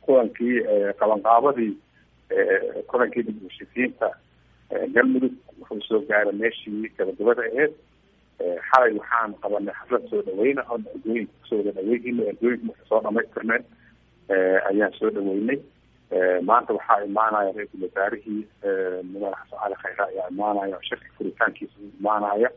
kulankii qabanqaabadii kulankii dib heshiisiinta galmudug wuxuu soo gaaray meeshii gabagabada aheyd xalay waxaan qabanay xaflad soo dhaweyna oo ergooyinka kusoo wada dhaweynayna ergooyinka marka soo dhamaystirneen ayaan soo dhaweynay maanta waxaa imaanaya ra-iisul wasaarihii madax xasan cali khayre ayaa imaanaya shirka furitaankiisa u imaanaya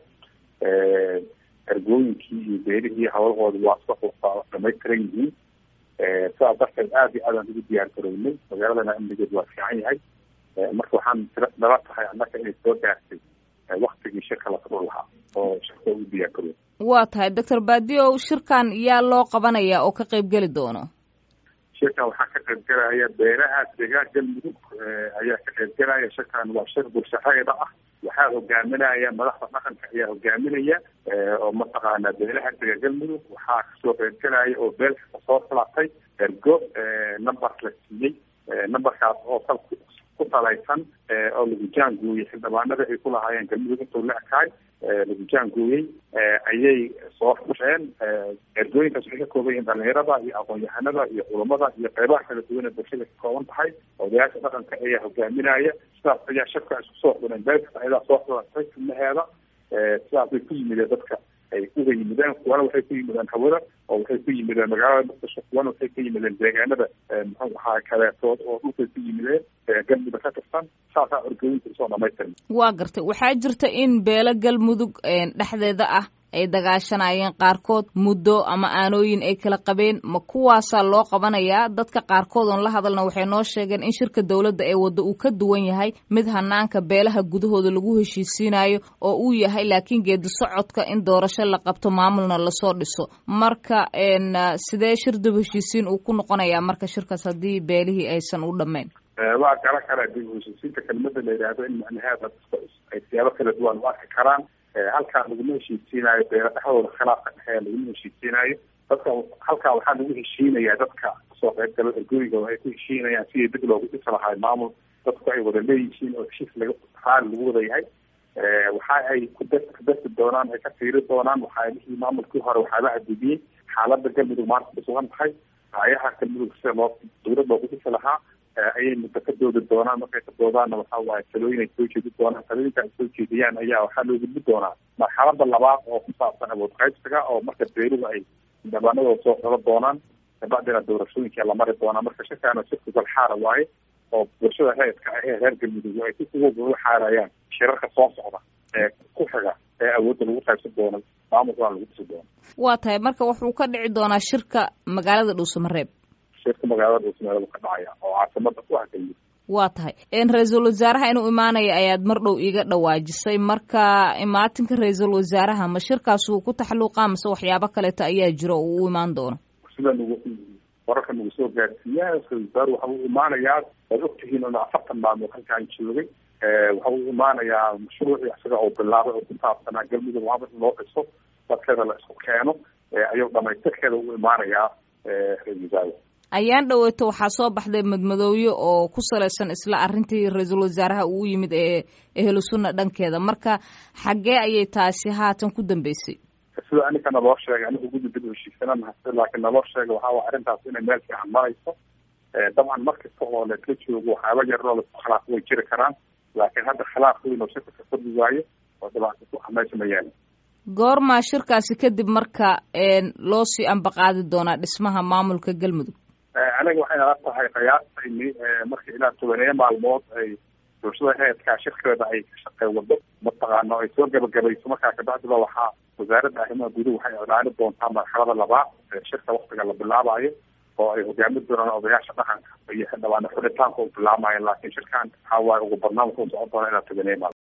ergooyinkii iyo beelihii hawlahooda waa soo dhamaystiran yihiin sidaas darteed aada iyo aadaan ugu diyaar garownay magaaladana amnigeed waa fiican yahay marka waxaan nala tahay annaka inay soo gaartay waktigii shirka la furo lahaa oo shirka ugu diyaar garooy waa tahay doctor baadiow shirkan yaa loo qabanaya oo ka qayb geli doono shirkan waxaa ka qayb gelaya beeraha deegaan galmudug ayaa ka qayb gelaya shirkan waa shir bulshareeda ah waxaa hogaaminaya madaxda dhaqanka ayaa hogaaminaya oo mataqaana beelaha dega galmudug waxaa kasoo qayb gelaya oo beel kasta soo filatay ergo number la siiyey numberkaas oo sal ku salaysan oo lagu jaangooyey xildhibaanada ay ku lahaayeen galmudug intuu la ekaay lagu jaangooyey ayay soo fusheen ergooyinkaas waxay ka kooban yihiin dhalinyarada iyo aqoon-yahanada iyo culamada iyo qeybaha kala duwan ee bulshada ka kooban tahay odayaasha dhaqanka ayaa hogaaminaya sidaas ayaa shirka isku soo xuneen beel kasta ayadaa soo xulatay xubnaheeda sidaas bay ku yimideen dadka ay uga yimideen kuwana waxay ku yimideen hawada oo waxay ku yimideen magaalada muqdisho kuwana waxay ku yimideen deegaanada muxuu ahaa kaleetood oo dhulkay ku yimideen galmudug ka tirsan saasaa orgooyinka usoo dhamaystiran waa gartay waxaa jirta in beelo galmudug dhexdeeda ah ay dagaashanayeen qaarkood muddo ama aanooyin ay kala qabeen ma kuwaasaa loo qabanayaa dadka qaarkood oon la hadalna waxay noo sheegeen in shirka dowladda ee waddo uu ka duwan yahay mid hanaanka beelaha gudahooda lagu heshiisiinayo oo uu yahay laakiin geedi socodka in doorasho la qabto maamulna lasoo dhiso marka sidee shir dib heshiisiin uu ku noqonayaa marka shirkaas haddii beelihii aysan u dhammayn waa gala kara dib heshiisiinta kelmada la yidhaahdo in macnaheeda ay siyaabo kala duwan u arki karaan halkaa laguma heshiisiinayo beela dhexdooda khilaafka dhexeeya laguma heshiisiinayo dadka halkaa waxaa lagu heshiinayaa dadka kasoo qayb galo ergooyiga ay ku heshiinayaan sidii dib loogu dhisi lahay maamul dadku ay wada leeyihiin oo heshiis laga raali lagu wada yahay waxa ay kudasi doonaan ay ka fiiri doonaan waxaalihii maamulkii hore waxaaba adibiyey xaalada galmudug maanta kusugan tahay raayaha galmudug sida loo dowlad loogu dhisi lahaa ayay muddo ka doodi doonaan markay ka doodaanna waxa waaye talooyin ay soo jeedi doonaan talooyinka ay soo jeediyaan ayaa waxaa loo gudbi doonaa marxalada labaad oo ku saabsan awood qaybsiga oo marka beeruhu ay dhabaanadooda soo xolo doonaan kabacdina doorashooyinka la mari doonaa marka shirkaana shirka galxaara waaye oo bulshada reedka ah ee reer galmudug ay uga xaarayaan shirarka soo socda ee ku xiga ee awoodda lagu qaybsan doono maamulkana lagu dhisi doono waa tahay marka wuxuu ka dhici doonaa shirka magaalada dhuusamareeb shirka magaalada dhuusamareeb ka dhacaya oo caasimada ku ah galmudug waa tahay ra-iisul wasaaraha inuu imaanaya ayaad mar dhow iiga dhawaajisay marka imaatinka ra-iisul wasaaraha ma shirkaas uu ku taxluuqaa mase waxyaabo kaleeto ayaa jiro oo uu imaan doono sida nagu wararka nagu soo gaarsiiyaa ra-isul wasaare waxa uu imaanayaa waad ogtihiin in afartan maalmood halkaan joogay waxa uu imaanayaa mashruucii isaga oo bilaabay oo ku saabsanaa galmudug maamul in loo dhiso dadkeeda la isku keeno ayuu dhamaystirkeeda u imaanayaa ra-isul wasaare ayaan dhaweyto waxaa soo baxday madmadooye oo ku salaysan isla arrintii ra-iisul wasaaraha uu yimid ee ehlu sunna dhankeeda marka xaggee ayay taasi haatan ku dambeysay sida aninka naloo sheegay anigu guddi dib heshiisanaan hase laakiin naloo sheegay waxaa waa arrintaas inay meel fiican marayso dabcan mar kasta oo laisla joogo waxyaaba yaroo laisku khilaafo way jiri karaan laakiin hadda khilaaf weyn oo shirka ka fadli waayo oo dhibaato ku ah meesha ma yaali goormaa shirkaasi kadib marka loo sii ambaqaadi doonaa dhismaha maamulka galmudug aniga waxay nala tahay qiyaastayni marka ilaa tobaneeyo maalmood ay bulshada reedkaa shirkeeda ay ka shaqey wado mataqaano ay soo gabagabayso markaa kabacdiba waxaa wasaaradda arrimaha guduhu waxay iclaani doontaa marxalada labaad ee shirka waktiga la bilaabayo oo ay hogaami doonaan odayaasha dhaqanka iyo xildhibaane xulitaanka u bilaamayan laakiin shirkaan waxaa waaye ugu badnaan wuxuu socon doonaa ilaa tobaneeyo maalmood